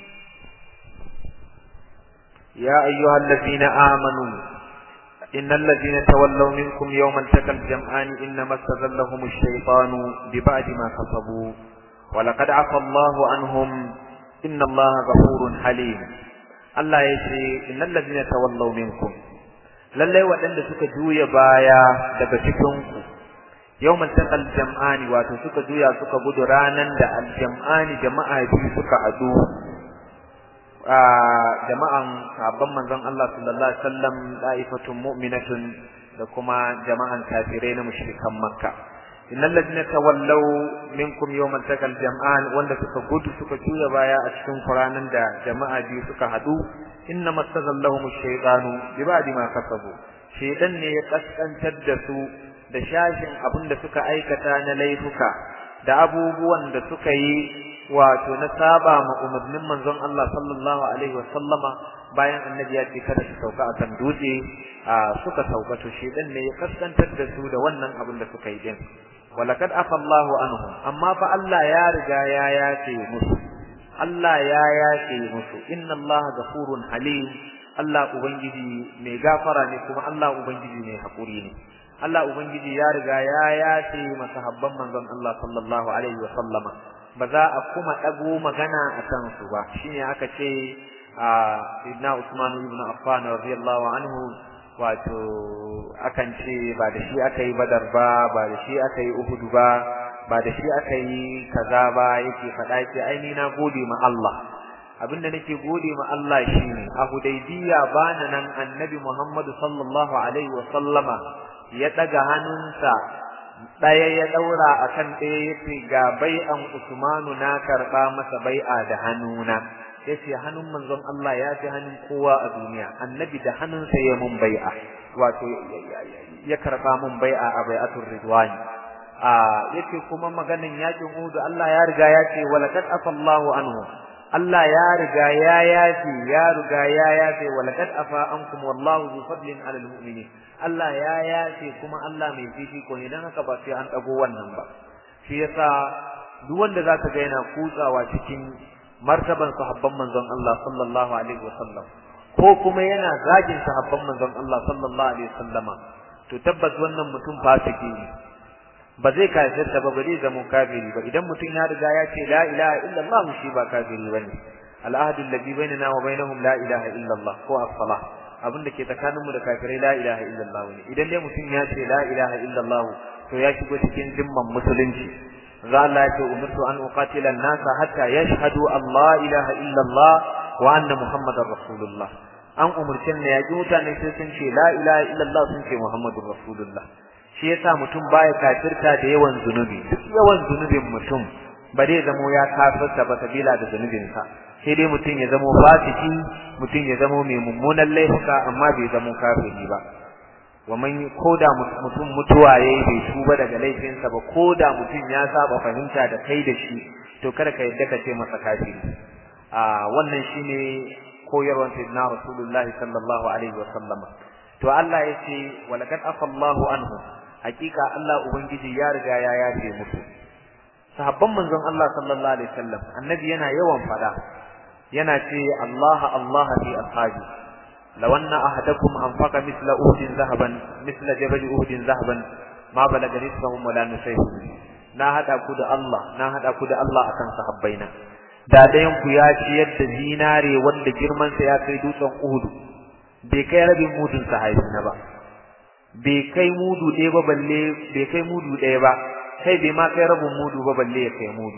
يا أيها الذين آمنوا إن الذين تولوا منكم يوم التقى الجمعان إنما استزلهم الشيطان ببعد ما كسبوا ولقد عفى الله عنهم إن الله غفور حليم Allah ya ce innal ladina tawallaw minkum lalle waɗanda suka juya baya daga cikin ku yawmal taqal jam'ani wato suka juya suka gudu ranan da al jam'ani jama'a biyu suka hadu a jama'an sabon manzon Allah sallallahu alaihi wasallam da'ifatun mu'minatun da kuma jama'an kafirai na mushrikan makka innal ladina tawallaw minkum yawmal taqal jam'an wanda suka gudu suka juya baya a cikin Qur'anin da jama'a biyu suka hadu inna mastazallahum ash-shaytanu bi ba'di ma kasabu shaytan ne ya kaskantar da su da shashin abin da suka aikata na laifuka da abubuwan da suka yi wato na saba ma umarnin manzon Allah sallallahu alaihi wasallama bayan annabi ya ce kada su sauka akan dutse suka sauka to shaytan ne ya kaskantar da su da wannan abin da suka yi din walakad afa Allahu anhum amma fa Allah ya riga ya yace musu Allah ya yace musu inna Allah ghafurun halim Allah ubangiji mai gafara ne kuma Allah ubangiji mai hakuri ne Allah ubangiji ya riga ya yace masahabban manzon Allah sallallahu alaihi wa sallama ba za a kuma dago magana akan su ba shine aka ce a Sayyidina Usman ibn Affan radiyallahu anhu wato akan ce ba da shi aka yi badar ba ba da shi aka yi uhudu ba ba da shi aka yi kaza ba yake faɗa yake ai ni na gode ma Allah abinda nake gode ma Allah shine a Hudaybiya bana nan Annabi Muhammad sallallahu alaihi wa sallama ya daga hannunsa daya ya daura akan daya yace ga bai'an Usmanu na karba masa bai'a da hannuna yace hannun manzon Allah ya fi hannun kowa a duniya Annabi da hannunsa ya mun bai'a wato ya karba mun bai'a a bai'atul ridwani a yace kuma maganin yakin Uhud Allah ya riga ya ce walaqad afallahu anhu Allah ya riga ya yafi ya riga ya yafi walaqad afa ankum wallahu zu fadlin ala almu'minin Allah ya yafi kuma Allah mai fifi ko ne dan haka ba sai an dago wannan ba shi yasa duk wanda zaka ga yana kutsawa cikin martaban sahabban manzon Allah sallallahu alaihi wasallam ko kuma yana zagin sahabban manzon Allah sallallahu alaihi wasallama to tabbas wannan mutum fasiki ne ba zai kafirta ba ba zai zama kafiri ba idan mutum ya riga ya ce la ilaha illallah shi ba kafiri bane al'ahdu alladhi bainana wa bainahum la ilaha illallah ko as-salah abin da ke tsakaninmu da kafirai la ilaha illallah ne idan dai mutum ya ce la ilaha illallah to ya shigo cikin zimman musulunci za Allah ya ce umirtu an uqatila an-nasa hatta yashhadu an la ilaha illallah wa anna muhammadar rasulullah an umurce ne ya ji mutane sai sun ce la ilaha illallah sun ce muhammadur rasulullah shi yasa mutum baya kafirta da yawan zunubi duk yawan zunubin mutum ba zai zamo ya kafirta ba sabila da zunubinsa sai dai mutum ya zamo fasiki mutum ya zamo mai mummunan laifuka amma bai zamo kafiri ba wa man koda mutum mutuwa yayi bai tuba daga laifinsa ba koda mutum ya saba fahimta da kai da shi to kada ka yadda ka ce masa kafiri a wannan shine koyarwar sayyidina rasulullahi sallallahu alaihi wa sallama to Allah yace walaqad afallahu anhu hakika Allah ubangiji ya riga ya yafe musu sahabban manzon Allah sallallahu alaihi wasallam annabi yana yawan fada yana ce Allah Allah fi ashabi law anna ahadakum anfaqa mithla uhdin zahaban mithla jabal uhdin zahaban ma balaga rizqahum wala nusayhum na hada ku da Allah na hada ku da Allah akan sahabbaina da dayan ku ya ci yadda zinare wanda girman sa ya kai dutsen Uhud bai kai rabin mudun sahabi na ba bai kai mudu ɗaya ba balle bai kai mudu ɗaya ba kai bai ma kai rabin mudu ba balle ya kai mudu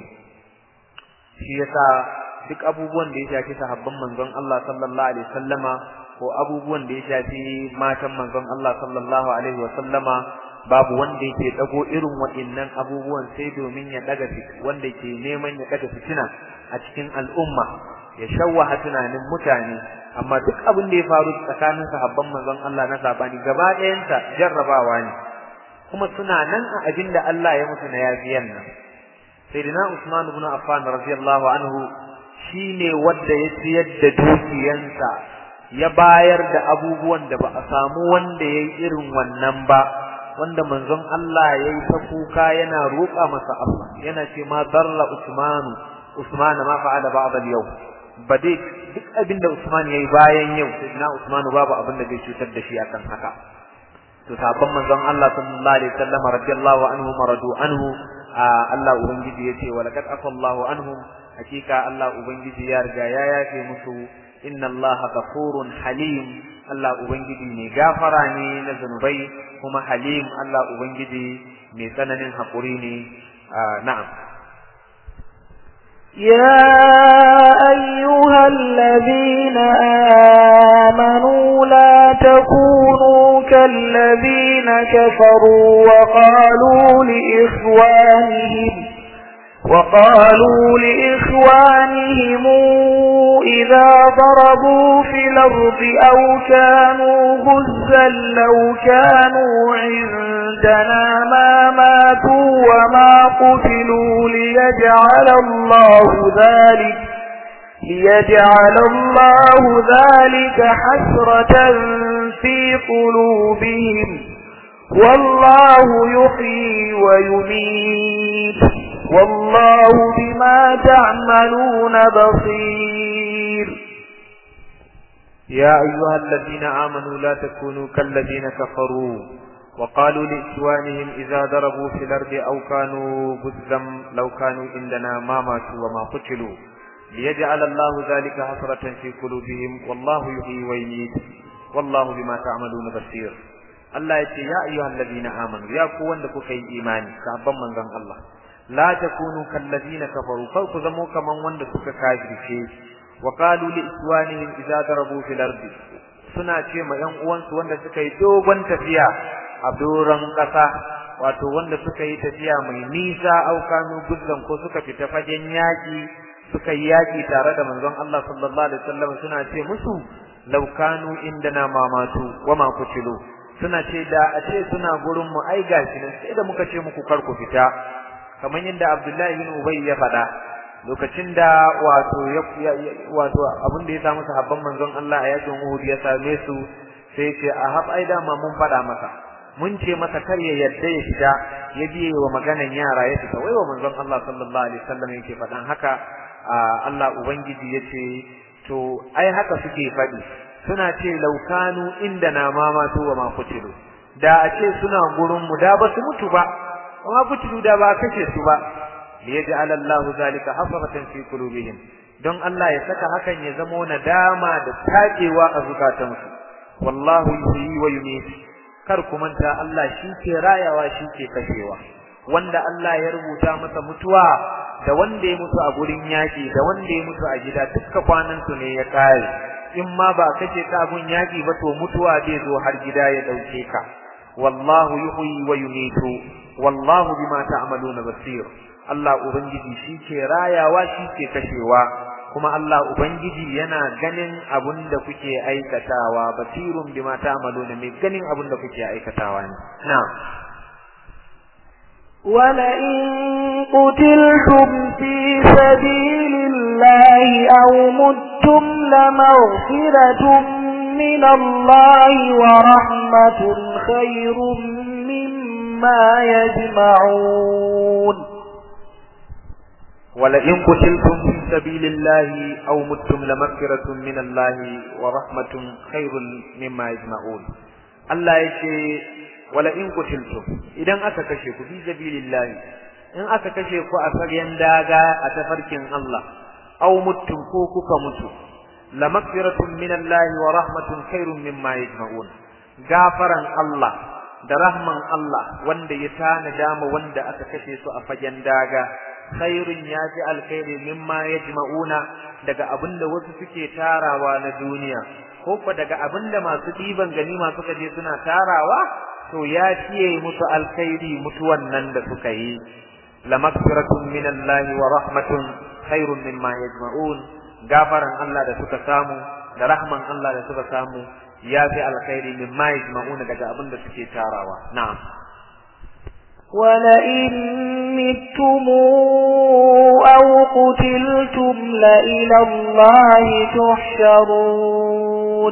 shi yasa duk abubuwan da ya shafi sahabban manzon Allah sallallahu alaihi wasallama ko abubuwan da ya shafi matan manzon Allah sallallahu alaihi wasallama babu wanda yake dago irin waɗannan abubuwan sai domin ya daga wanda ke neman ya daga fitina a cikin al'umma ya shawwaha tunanin mutane amma duk abin da ya faru tsakanin sahabban manzon Allah na sabani gaba ɗayansa jarrabawa ne kuma suna nan a abin da Allah ya musu na yafiyan nan sayyidina Usman ibn Affan radiyallahu anhu shine wanda ya siyar da dukiyansa ya bayar da abubuwan da ba a samu wanda yayi irin wannan ba wanda manzon Allah yayi ta kuka yana roƙa masa Allah yana ce ma darra Usmanu Usman ma fa'ala ba'd al-yawm ba dai duk abin da Usman yayi bayan yau sai na Usman babu abin da zai cutar da shi akan haka to sabon manzon Allah sallallahu alaihi wasallam radiyallahu anhu maradu anhu Allah ubangiji yace wa laqad afallahu anhum hakika Allah ubangiji ya riga ya yafe musu inna Allah ghafurun halim Allah ubangiji ne gafara ne na zanubai kuma halim Allah ubangiji mai tsananin hakuri ne na'am يا أيها الذين آمنوا لا تكونوا كالذين كفروا وقالوا لإخوانهم وقالوا لإخوانهم إذا ضربوا في الأرض أو كانوا غزا لو كانوا عندنا ما ماتوا وما قتلوا ليجعل الله ذلك ليجعل الله ذلك حسرة في قلوبهم والله يحيي ويميت والله بما تعملون بصير يا أيها الذين آمنوا لا تكونوا كالذين كفروا وقالوا لإخوانهم إذا ضربوا في الأرض أو كانوا غزا لو كانوا عندنا ما ماتوا وما قتلوا ليجعل الله ذلك حسرة في قلوبهم والله يحيي ويميت والله بما تعملون بصير Allah ya ce ya ayyuhal ladina amanu ya ku wanda kuka yi imani sabon manzon Allah la takunu kallazina kafaru kar ku zamo kaman wanda suka kafirce wa qalu li iswanihim idza darabu fil ardi suna ce ma ƴan uwansu wanda suka yi dogon tafiya a doron ƙasa wato wanda suka yi tafiya mai nisa aukanu guddan ko suka fita fagen yaƙi suka yi yaƙi tare da manzon Allah sallallahu alaihi wasallam suna ce musu law kanu indana mamatu wa ma kutilu suna ce da a ce suna gurin mu ai gashi nan sai da muka ce muku kar ku fita kamar yadda Abdullahi bin Ubay ya faɗa lokacin da wato ya wato abin da ya samu sahabban manzon Allah a yakin Uhud ya same su sai ce a hab ai dama mun faɗa masa mun ce masa kar ya yadda ya fita ya biye wa maganan yara ya fita wai wa manzon Allah sallallahu alaihi wasallam yake faɗan haka Allah ubangiji yace to ai haka suke faɗi suna ce laukanu inda na mamatu wa ma kutilu da a ce suna gurin mu da ba su mutu ba wa ma kutilu da ba kace su ba liyaj'al Allahu zalika hasratan fi qulubihim don Allah ya saka hakan ya zamo nadama da takewa a zukatansu wallahu yuhyi wa yumiit kar ku manta Allah shi ke rayawa shi ke kashewa wanda Allah ya rubuta masa mutuwa da wanda ya mutu a gurin yaki da wanda ya mutu a gida dukkan kwanan su ne ya kare in ma ba kace ka gun yaki ba to mutuwa zai zo har gida ya dauke ka wallahu yuhyi wa yumiitu wallahu bima ta'maluna basir Allah ubangiji shi ke rayawa shi ke kashewa kuma Allah ubangiji yana ganin abun da kuke aikatawa basirun bima ta'maluna mai ganin abun da kuke aikatawa ne na'am ولئن قتلتم في سبيل الله أو متم لمغفرة من الله ورحمة خير مما يجمعون ولئن قتلتم في سبيل الله أو متم لمغفرة من الله ورحمة خير مما يجمعون الله يشي ولئن قتلتم idan aka kashe ku fi sabilillah in aka kashe ku a fagen daga a tafarkin Allah aw muttum ko kuka mutu lamaghfiratun min Allah wa rahmatun khairun mimma yajma'un gafaran Allah da rahman Allah wanda ya tana dama wanda aka kashe su a fagen daga khairun yaji alkhairi mimma yajma'una daga abinda wasu suke tarawa na duniya ko ko daga abinda masu diban ganima suka je suna tarawa to ya fiye musu alkhairi mutuwan nan da suka yi lamakfiratun minallahi wa rahmatun khairun mimma yajma'un gafaran Allah da suka samu da rahman Allah da suka samu ya fi alkhairi mimma yajma'una daga abinda suke tarawa na'am ولئن متم أو قتلتم لإلى الله تحشرون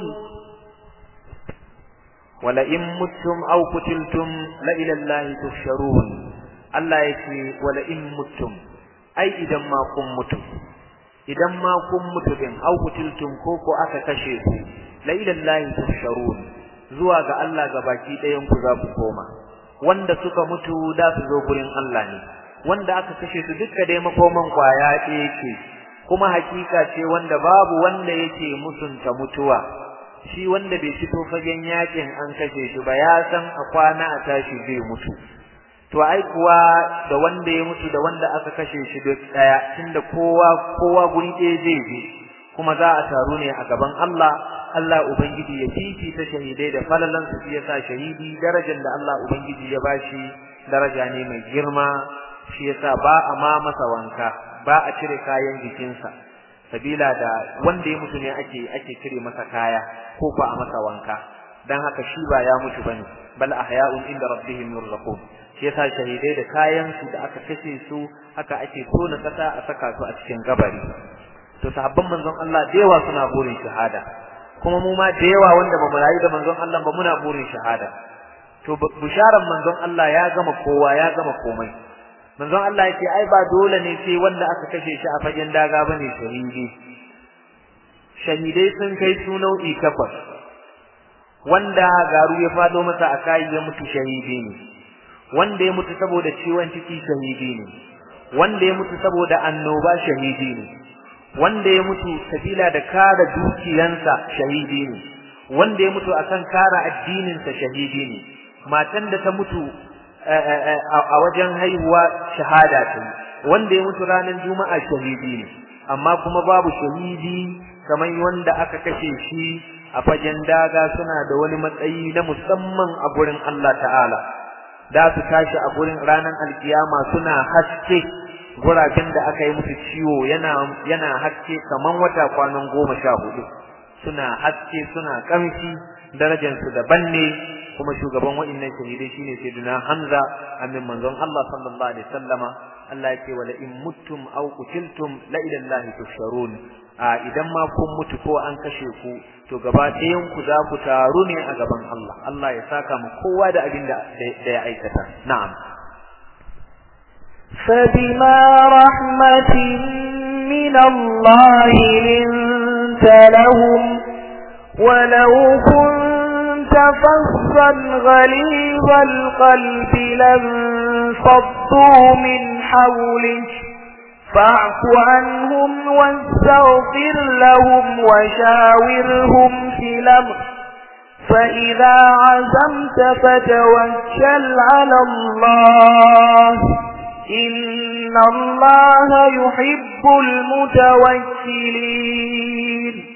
ولئن متم أو قتلتم لإلى الله تحشرون الله يكي ولئن متم أي إذا ما كن متم إذا ما كن متم أو قتلتم كوكو أكا كشيكو لإلى الله تحشرون زواج الله gabaki ɗayan ku za ku koma wanda suka mutu da su zo gurin Allah ne wanda aka kashe su duka dai makoman kwaya ɗaya ce kuma hakika ce wanda babu wanda yake musunta mutuwa shi wanda bai fito fagen yakin an kashe shi ba ya san a kwana a tashi zai mutu to ai kuwa da wanda ya mutu da wanda aka kashe shi duk daya tunda kowa kowa guri ɗaya zai je kuma za a taru ne a gaban Allah Allah ubangiji ya fifita shahidai da falalan su yasa shahidi darajar da Allah ubangiji ya bashi daraja ne mai girma shi yasa ba a ma masa wanka ba a cire kayan jikinsa sabila da wanda ya mutu ne ake ake cire masa kaya ko ba a masa wanka dan haka shi ba ya mutu bane bal ahya'un inda rabbihim yurzaqun shi yasa shahidai da kayan su da aka kashe su haka ake tona kasa a saka su a cikin gabari to sahabban manzon Allah da yawa suna burin shahada kuma mu ma da yawa wanda ba mu rayu da manzon Allah ba muna burin shahada to bisharan manzon Allah ya gama kowa ya gama komai manzon Allah yake ai ba dole ne sai wanda aka kashe shi a fagen daga bane shahidi shahidai sun kai su nau'i takwas wanda garu ya fado masa a kai ya mutu shahidi ne wanda ya mutu saboda ciwon ciki shahidi ne wanda ya mutu saboda annoba shahidi ne wanda ya mutu sabila da kare dukiyansa shahidi ne wanda ya mutu akan kare addininsa shahidi ne matan da ta mutu a wajen haihuwa shahada ta wanda ya mutu ranar juma'a shahidi ne amma kuma babu shahidi kamar wanda aka kashe shi a fagen daga suna da wani matsayi na musamman a gurin Allah ta'ala da su tashi a gurin ranar alkiyama suna haske guraben da aka yi musu ciwo yana yana haske kaman wata kwanan goma sha hudu suna haske suna kamshi darajarsu daban ne kuma shugaban wa'annan shahidai shine sayyidina Hamza amin manzon Allah sallallahu alaihi wasallama Allah yake wala in muttum aw qutiltum la ila Allah tusharun a idan ma kun mutu ko an kashe ku to gaba ɗayan ku za ku taru ne a gaban Allah Allah ya saka mu kowa da abin da ya aikata na'am فبما رحمة من الله لنت لهم ولو كنت فظا غليظ القلب لانفضوا من حولك فاعف عنهم واستغفر لهم وشاورهم في الأمر فإذا عزمت فتوكل على الله إن الله يحب المتوكلين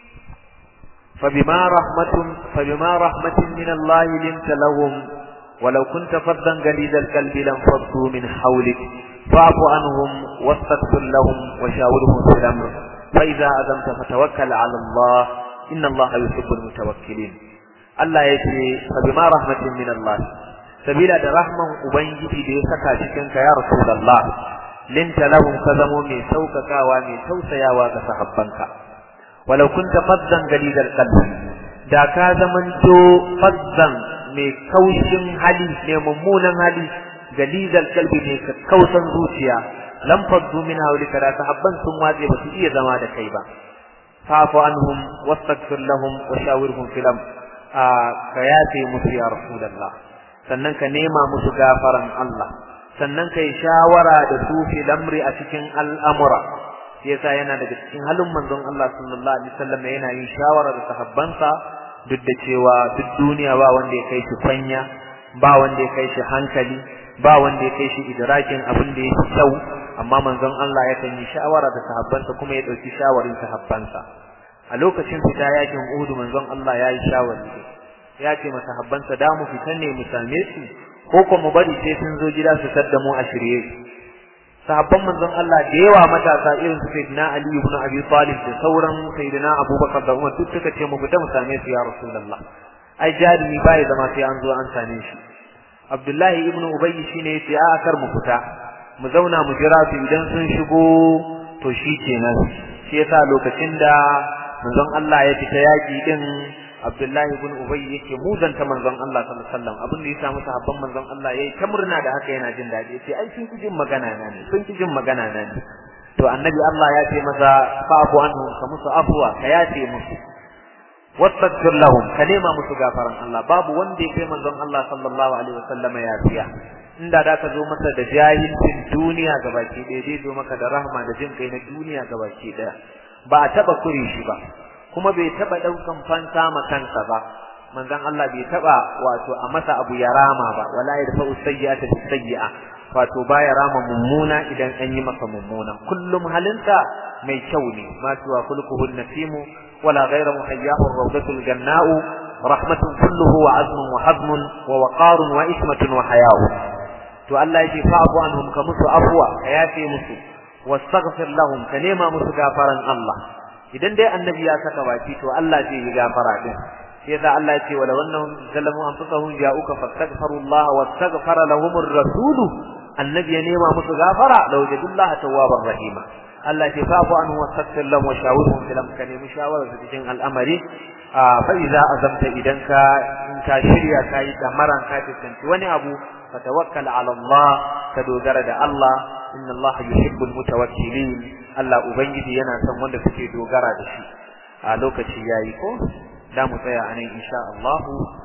فبما رحمة فبما رحمة من الله لنت لهم ولو كنت فظا غليظ القلب لانفضوا من حولك فاعف عنهم واستغفر لهم وشاورهم في الامر فاذا عزمت فتوكل على الله ان الله يحب المتوكلين Allah ya ce fabima rahmatin min Allah sabila da rahman ubangiji da ya saka cikin ka ya rasulullah linta lahum ka zamo mai saukakawa mai tausayawa ga sahabbanka walau kunta faddan galidal qalbi da ka zamanto faddan mai kaushin hali mai mummunan hali galizal kalbi ne ka kausan zuciya lam faddu min hawlika da sahabban sun watse ba su iya zama da kai ba fa'fu anhum wastaghfir lahum wa shawirhum fil amr ka yafe musu ya rasulullah sannan ka nema musu gafaran Allah sannan kai shawara da su fil amri a cikin al'amura yasa yana daga cikin halin manzon Allah sallallahu alaihi wasallam yana yin shawara da sahabbansa duk da cewa duk duniya ba wanda ya kai shi fanya ba wanda ya kai shi hankali ba wanda ya kai shi idrakin abin da yake kyau amma manzon Allah ya kan yi shawara da sahabbansa kuma ya dauki shawarin sahabbansa a lokacin fita yakin Uhud manzon Allah ya yi shawari ya ce masa sahabbansa da mu fita ne mu same su ko ko mu bari sai sun zo gida su sadda mu a shirye sahabban manzon Allah da yawa matasa irin su Sayyidina Ali ibn Abi Talib da sauran Sayyidina Abubakar da Umar duk suka ce mu fita mu same su ya Rasulullah ai jarumi bai zama sai an zo an same shi Abdullahi ibn Ubay shine yace a kar mu fita mu zauna mu jira su idan sun shigo to shi kenan shi yasa lokacin da manzon Allah ya fita yaki din Abdullahi ibn Ubay yake muzanta manzon Allah sallallahu alaihi wasallam abin da ya samu sahabban manzon Allah yayi ta murna da haka yana jin dadi sai ai sun jin magana na ne sun jin magana na ne to annabi Allah ya ce masa fa'fu anhum ka musu afwa ka yace musu wastaghfir lahum ka nema musu gafaran Allah babu wanda ya kai manzon Allah sallallahu alaihi wasallam ya fiya inda da ka zo masa da jahilcin duniya gabaki ɗaya zai zo maka da rahma da jin kai na duniya gabaki ɗaya ba a taba kure shi ba kuma bai taba daukan fansa ma kansa ba manzon Allah bai taba wato a masa abu ya rama ba wala yadfa'u sayyi'ata bis sayyi'a wato baya rama mummuna idan an yi masa mummuna kullum halinsa mai kyau ne ma tuwa kulkuhu nasimu wala ghayra muhayyahu rawdatul janna'u rahmatun kulluhu wa azmun wa hazmun wa waqarun wa ismatun wa haya'u to Allah yake fa'fu anhum ka musu afwa ka yafe musu wastaghfir lahum ka nema musu gafaran Allah idan dai annabi ya saka baki to Allah zai yi gafara din sai da Allah ya ce wala wannan zalamu anfusahum ja'uka fastaghfirullah wastaghfara lahum ar-rasul annabi ya nema musu gafara law jadullaha tawwabar rahima Allah ya fafu anhu wastaghfir lahum wa shawirhum fil amr kane mushawara su cikin al'amari fa idza azamta idan ka in ka shirya kai damaran ka tantance wani abu fatawakkal ala Allah ka dogara da Allah inna Allah yuhibbul mutawakkilin Allah ubangiji yana son wanda suke dogara da shi a lokaci yayi ko da mu tsaya anan insha Allah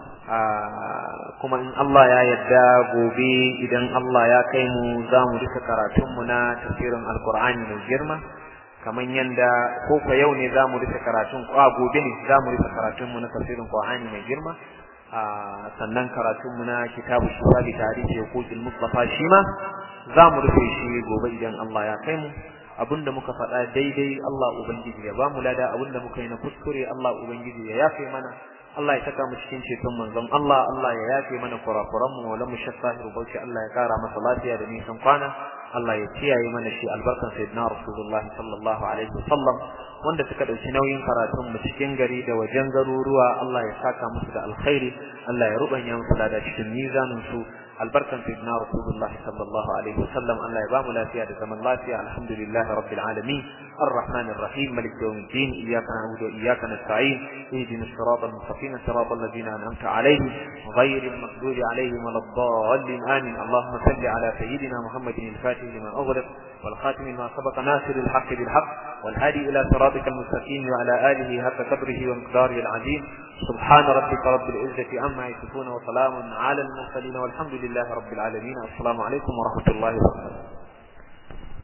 kuma in Allah ya yarda gobe idan Allah ya kai mu za mu rika karatun mu na tafsirin alqur'ani mai girma kaman yanda ko ko yau ne za mu rika karatun ko gobe ne za mu rika karatun mu na tafsirin alqur'ani mai girma sannan karatunmu na kitabu shifa bi tarihi huquqil mustafa shi ma za mu rufe shi gobe idan Allah ya kai mu abinda muka faɗa daidai Allah ubangiji ya ba mu lada abinda muka yi na kuskure Allah ubangiji ya yafe mana Allah ya saka mu cikin ceton manzon Allah Allah ya yafe mana kurakuran mu wala mu shakka bauchi Allah ya kara masa lafiya da nisan kwana Allah ya kiyaye mana shi albarkan sayyidina Rasulullah sallallahu alaihi wasallam wanda suka dauki nauyin karatun mu cikin gari da wajen garuruwa Allah ya saka musu da alkhairi Allah ya rubanya musu da cikin mizanin su albarkan sayyidina Rasulullah sallallahu alaihi wasallam Allah ya ba mu lafiya da zaman lafiya alhamdulillahi rabbil alamin الرحمن الرحيم ملك يوم الدين إياك نعبد وإياك نستعين اهدنا الصراط المستقيم صراط الذين أنعمت عليهم غير المغضوب عليهم ولا الضالين آمين اللهم صل على سيدنا محمد الفاتح لما أغلق والخاتم ما سبق ناصر الحق بالحق والهادي إلى صراطك المستقيم وعلى آله حق قدره ومقداره العظيم سبحان ربك رب العزة عما يصفون وسلام على المرسلين والحمد لله رب العالمين السلام عليكم ورحمة الله وبركاته